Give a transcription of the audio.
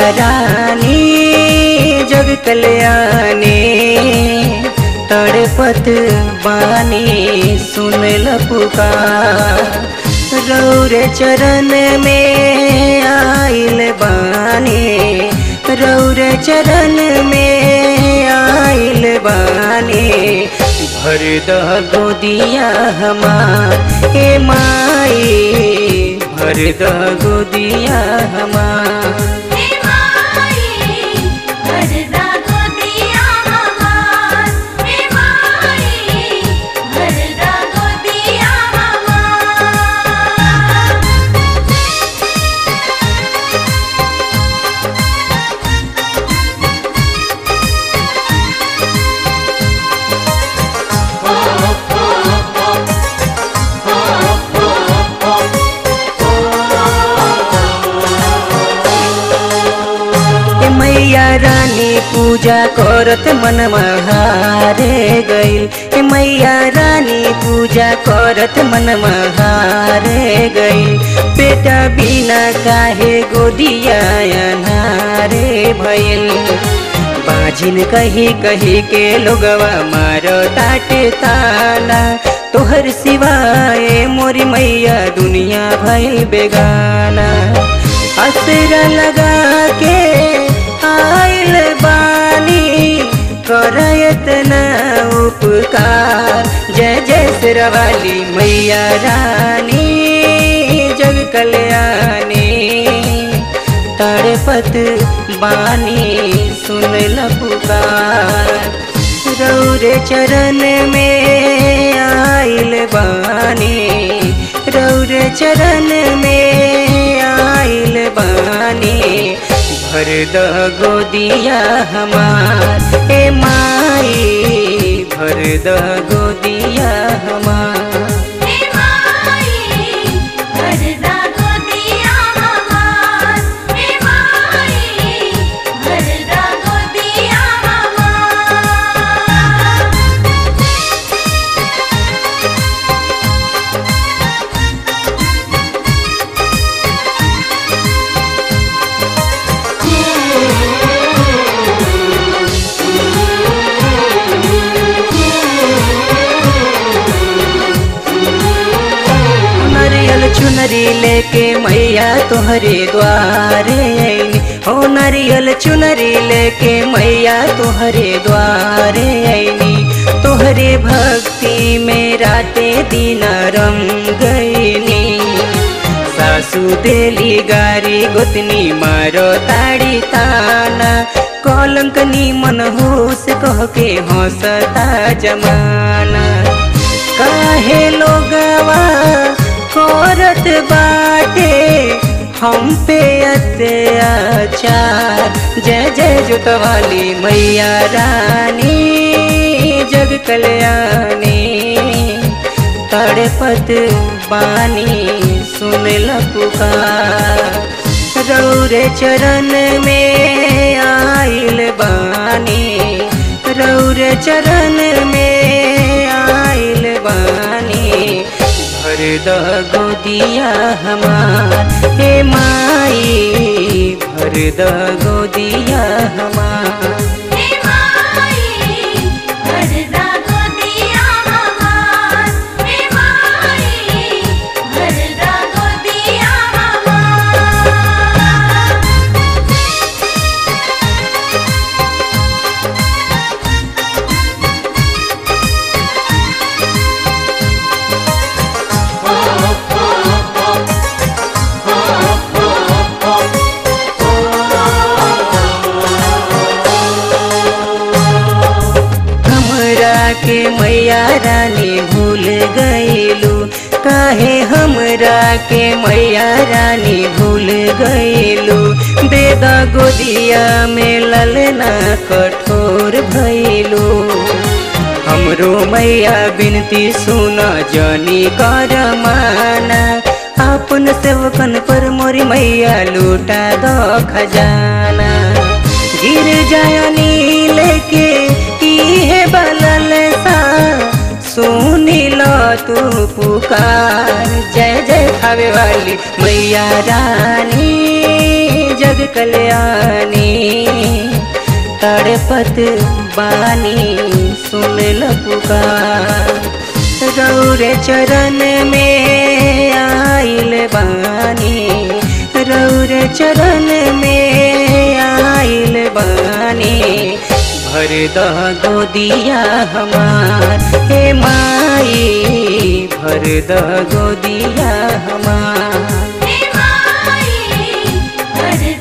रानी जग कल्याणी तड़पत बानी सुनल पुकार रौरे चरण में आइल बानी रौरे चरण में आइल बानी भर द गोदिया हमार ए माई भर द गोदिया हमार हे माई भरदा गोदिया हमार हे माई भरदा गोदिया हमार ए मैया रानी पूजा करत मन हारे गइल ए मैया रानी पूजा करत मन हारे गइल बेटा बिना काहे गोदिया अनारे भइल बाजिन कही कही के लोगवा मारो ताटे ताना तोहर सिवाय मोरी मैया दुनिया भइल बेगाना असरा लगा के आइल बानी करयत न उपकार जय जय सिरवाली मैया रानी जग कल्याणी तड़पत बानी सुनल पुकार रौरे चरण में आइल बानी रौरे चरण में आइल बानी भर द गोदिया हमार ए माई भर द गोदिया हमार हे माई भरदा गोदिया हमार हे माई भरदा गोदिया हमार नरियल चुनरी लेके मैया तोहरे द्वारे आईनी हो नरियल चुनरी लेके मैया तोहरे द्वारे आईनी तोहरे भक्ति में राते दिन रम गईनी सासू देली गारी गोतनी मारो ताड़ी ताना कलंक मन होश कह के हंसता जमाना काहे लोगवा करत बाटे हम पे अत्याचार जय जय जुतवाली मैया रानी जग कल्याणी तड़पत बानी सुनल पुकार रौरे चरण में आइल बानी रौरे चरण में आइल बानी भर द गोदिया हमार हे माई भर द गोदिया हमार हे माई भरदा गोदिया हमार हे माई भरदा गोदिया हमार हमरा के मैया रानी भूल गईलू काहे हमरा के मैया रानी भूल गईलू दे द गोदिया में ललना कठोर भइलू हमरो मैया बिनती सुन जनी कर माना अपन सेवकन पर मोरी मैया लूटा दो खजाना गिर जायनी लेके इहे बलल सा सुनी लो तू पुकार जय जय खावे वाली मैया रानी जग जग कल्याणी तड़पत बानी सुन ल पुकार रौरे चरण में आइल बानी रौरे चरण में आइल बानी भर द गोदिया हमार हे माई भर द गोदिया हमार हे माई भर